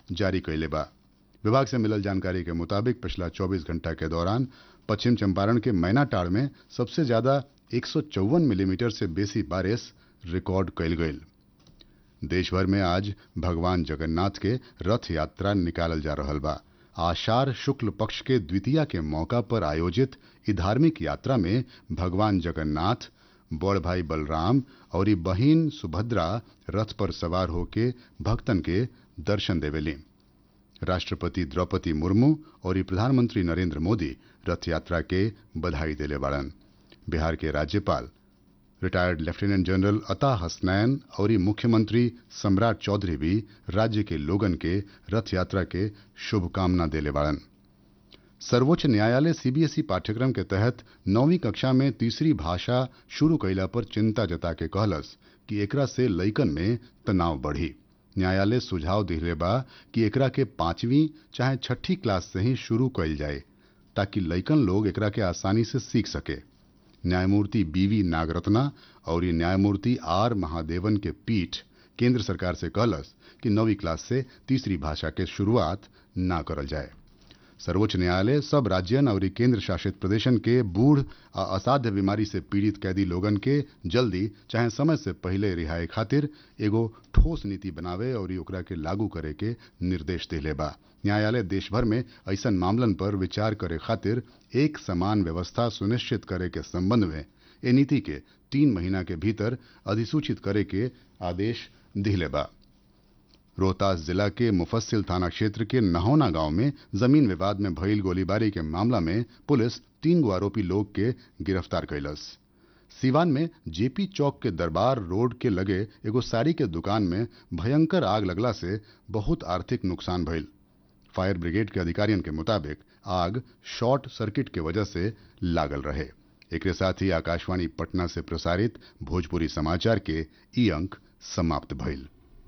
जारी कैले बा विभाग से मिलल जानकारी के मुताबिक पिछला 24 घंटा के दौरान पश्चिम चंपारण के मैनाटाड़ में सबसे ज्यादा एक मिलीमीटर से बेसी बारिश रिकॉर्ड कैल गई देश भर में आज भगवान जगन्नाथ के रथ यात्रा निकालल जा रहल बा आषाढ़ शुक्ल पक्ष के द्वितीया के मौका पर आयोजित इ धार्मिक यात्रा में भगवान जगन्नाथ बड़ भाई बलराम और ई बहिन सुभद्रा रथ पर सवार होके भक्तन के दर्शन देवेली राष्ट्रपति द्रौपदी मुर्मू और ई प्रधानमंत्री नरेंद्र मोदी रथ यात्रा के बधाई देले बाड़न बिहार के राज्यपाल रिटायर्ड लेफ्टिनेंट जनरल अता हसनैन और ई मुख्यमंत्री सम्राट चौधरी भी राज्य के लोगन के रथ यात्रा के शुभकामना देले बाड़न सर्वोच्च न्यायालय सीबीएसई पाठ्यक्रम के तहत नौवीं कक्षा में तीसरी भाषा शुरू कैला पर चिंता जता के कहलस कि एकरा से लइकन में तनाव बढ़ी न्यायालय सुझाव दिले बा कि एकरा के पांचवी चाहे छठी क्लास से ही शुरू कैल जाए ताकि लइकन लोग एकरा के आसानी से सीख सके न्यायमूर्ति बीवी नागरत्ना और न्यायमूर्ति आर महादेवन के पीठ केंद्र सरकार से कहलस कि नौवीं क्लास से तीसरी भाषा के शुरुआत ना करल जाए सर्वोच्च न्यायालय सब राज्यन और केंद्र शासित प्रदेशन के बूढ़ आ असाध्य बीमारी से पीड़ित कैदी लोगन के जल्दी चाहे समय से पहले रिहाई खातिर एगो ठोस नीति बनावे और ओकरा के लागू करे के निर्देश दिले बा न्यायालय देश भर में ऐसन मामलन पर विचार करे खातिर एक समान व्यवस्था सुनिश्चित करे के संबंध में ए नीति के तीन महीना के भीतर अधिसूचित करे के आदेश दिले बा रोहतास जिला के मुफस्सिल थाना क्षेत्र के नहौना गांव में जमीन विवाद में भइल गोलीबारी के मामला में पुलिस तीन गो आरोपी लोग के गिरफ्तार कैलस सीवान में जेपी चौक के दरबार रोड के लगे एगो साड़ी के दुकान में भयंकर आग लगला से बहुत आर्थिक नुकसान भइल फायर ब्रिगेड के अधिकारियों के मुताबिक आग शॉर्ट सर्किट के वजह से लागल रहे एक साथ ही आकाशवाणी पटना से प्रसारित भोजपुरी समाचार के ई अंक समाप्त भइल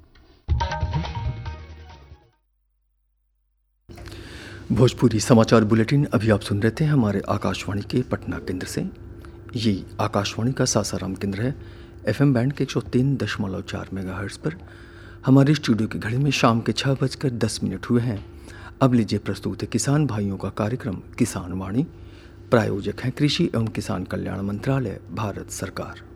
भोजपुरी समाचार बुलेटिन अभी आप सुन रहे थे हमारे आकाशवाणी के पटना केंद्र से ये आकाशवाणी का सासाराम केंद्र है एफएम बैंड के एक सौ तीन दशमलव चार मेगा पर हमारे स्टूडियो की घड़ी में शाम के छः बजकर दस मिनट हुए हैं अब लीजिए प्रस्तुत है किसान भाइयों का कार्यक्रम किसान वाणी प्रायोजक हैं कृषि एवं किसान कल्याण मंत्रालय भारत सरकार